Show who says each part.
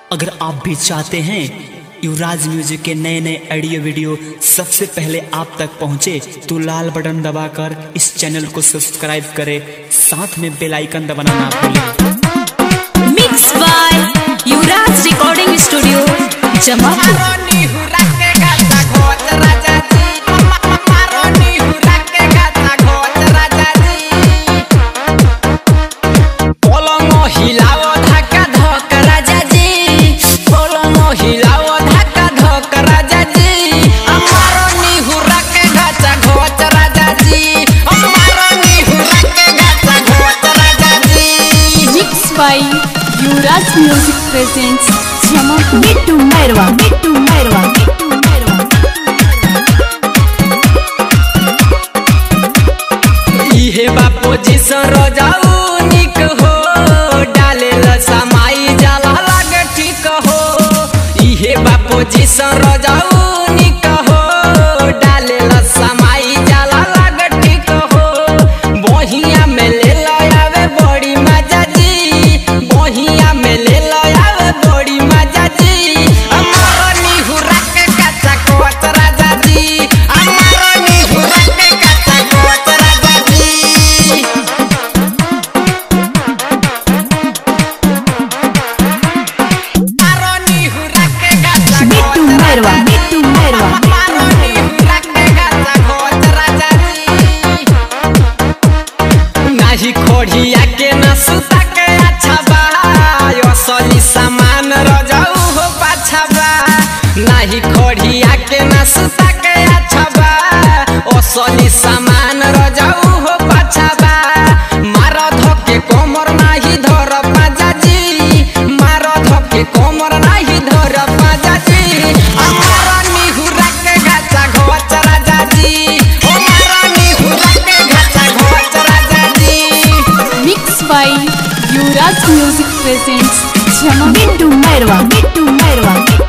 Speaker 1: अगर आप भी चाहते हैं युवराज म्यूजिक के नए नए ऑडियो वीडियो सबसे पहले आप तक पहुंचे तो लाल बटन दबाकर इस चैनल को सब्सक्राइब करें साथ में बेल आइकन दबाना ना भूलें
Speaker 2: mix by Yuvraj recording studio Jamapur mix by Yuvraj music presents Jamapur
Speaker 3: Bittu Mairwa Bittu Mairwa Bittu Mairwa
Speaker 4: इहे बापो जिसन रजाऊ निक हो डाले समाई जाला लागे ठीक हो इहे बापो जिसन रजाऊ निक हो डाले समाई जाला लागे ठीक हो बहिया में ले आवे बड़ी मजा जी बहिया में ले आवे बड़ी मजा जी हमारा निहुरा के कच्चा कोत राजा जी हमारा निहुरा के कच्चा कोत राजा जी हमारा निहुरा के कच्चा
Speaker 3: बिट्टू
Speaker 4: कोत
Speaker 3: मैरवा
Speaker 4: राजा जी।
Speaker 3: बिट्टू मैरवा
Speaker 4: हमारा निहुरा के कच्चा कोत राजा जी नाही खोड़िया के न सुता के अच्छा बा असली सामान रजाऊ हो पाछा बा नाही खोड़िया के न सुता के अच्छा बा असली सामान रजाऊ हो पाछा बा मार धके कोमर नाही धर पाजा जी मार धके कोमर नाही धर पाजा जी हमारा निहुरा के गाचा घोच राजा जी हमारा निहुरा के गाचा घोच राजा जी
Speaker 2: mix by Yuvraj music presents Jamapur
Speaker 3: Bittu Mairwa Bittu Mairwa